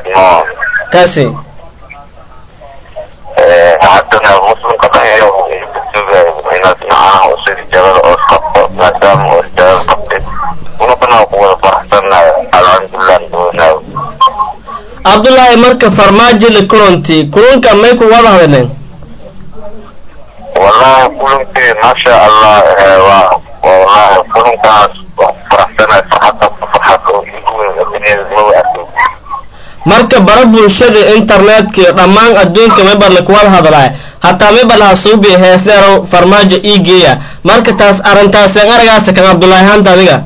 idmo kaasi haddana muslimka dhahayo sugayo inaad macnaha oo sidii jabada oo qabto maadaama oo jabada qabtay unukana ku wada faraxsanayo alxamdulilah doonaayo cabdullaahi marka farmaajo la kulanti kulanka may ku wada hadleen wallahi kulankii maasha allah waa wallahi kulankaas waa ku faraxsanayo farxadda ku farxad oo igu weyn adduunyada maba arkin marka bara bulshada internetka iyo dhammaan adduunka mayba lakuwada hadlaa hataa mayba laha suubi heesleerow farmaajo ii geeya marka taas arrintaaseen aragaasa kan cabdullaahi haanta adiga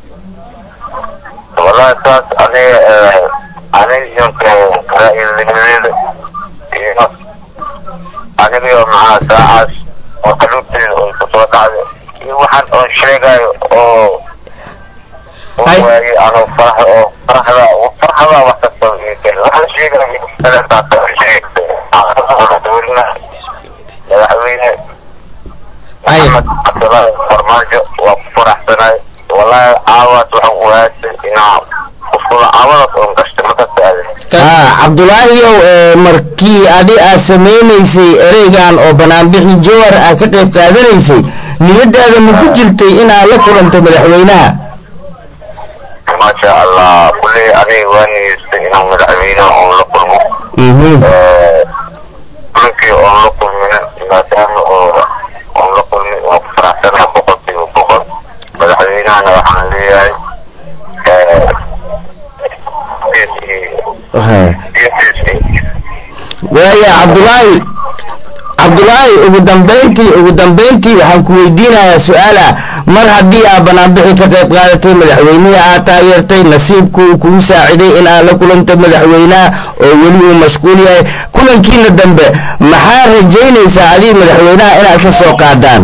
wallahi taas aniga aniga ra'yilnimadeeda iyo aniga maxaa saacaas oo qaluubteeda oo kusoo dhacday iyo waxaan oo sheegayo oo oo Hay. waayey anoo farax oo faraxda faraxda wax kasta ii keen waxaan sheegayo kaleetaas oo sheegtay dowlna madaxweyne Hay. maxamed cabdulaahi farmaajo waa ku faraxsanaay wallahi caawaas waxaan ogaatay inaa kusula caawadaas oon gashtay markasta aade haa cabdulaahiyow ee markii adi aad samaynaysay ereygan oo banaanbixi jowhar aad ka qayb qaadanaysay niyadaada ma ku jirtay inaad la kulanto madaxweynaha maasha allah kulley aniga waa niyeystay inaan madaxweyne oon la kulmo mhm kulankii oon la kulmin maadaama oo oon la kulmin waan ku faraxsanahay boqolkiiba boqol madaxweynahana waxaan leeyahay Haa. geesiisii waaya cabdulaahi cabdulaahi ugu dambayntii ugu dambayntii waxaan ku weydiinayaa su-aala mar haddii aad banaanbixi ka qayb qaadatay madaxweynihii aad taageertay nasiibku uu kugu saaciday in aad la kulanto madaxweynaha oo weli uu mashquul yahay kulankiina dambe maxaa rajaynaysaa adiga madaxweynaha inaad ka soo qaadaan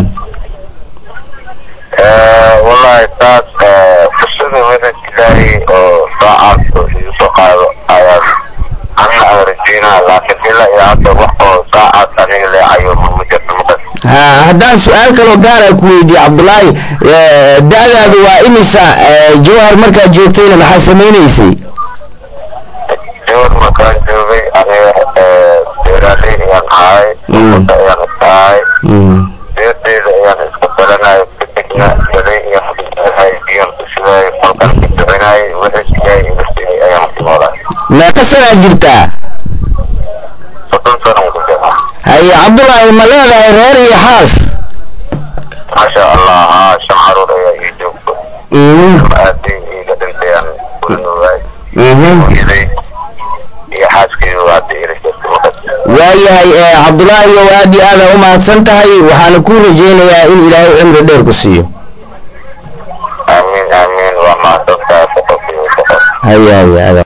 wallahi taas fursada wada ilaahay oo saacaad oo igu soo qaado ayaan ana aan rajeynaa laakiin ilaa iyo hadda wax oo saacaad aniga leecayo ma jirto makas haa haddaan su-aal kaloo gaara ku weydiiye cabdulaahi eh, da-daadu waa imisa eh, jowhar markaad joogtayna maxaa samaynaysay jawar markaan joogay aniga beeraaley ayaan ahay Mm. umada ayaan iska ahay Mhm. beerteyda ayaan iska balanayo kadibna dalay iyo xabiibahay biyan kushubaayo falkan ka ducinaayo wixii ilaahay iga siiyey ayaan ku noolahay meeqa sanaad jirtaa soddon sanan ku jira haye cabdulaahi ma leedahay reer iyo xaas maasha allah haa shan caruur ayaa ii joogto Mhm. aabay iiga dhintayaan kula noogaay Mhm. hooyaday iyo xaaskaydu hadda ila jirta makas waayahay eh, cabdulaahi ow aad iyo aada u mahadsan tahay waxaana ku rajaynayaa in ilaahay cimri dheer ku siiyo amiin amiin waa mahadsantahay boqolkiiba boqol haye haye adaa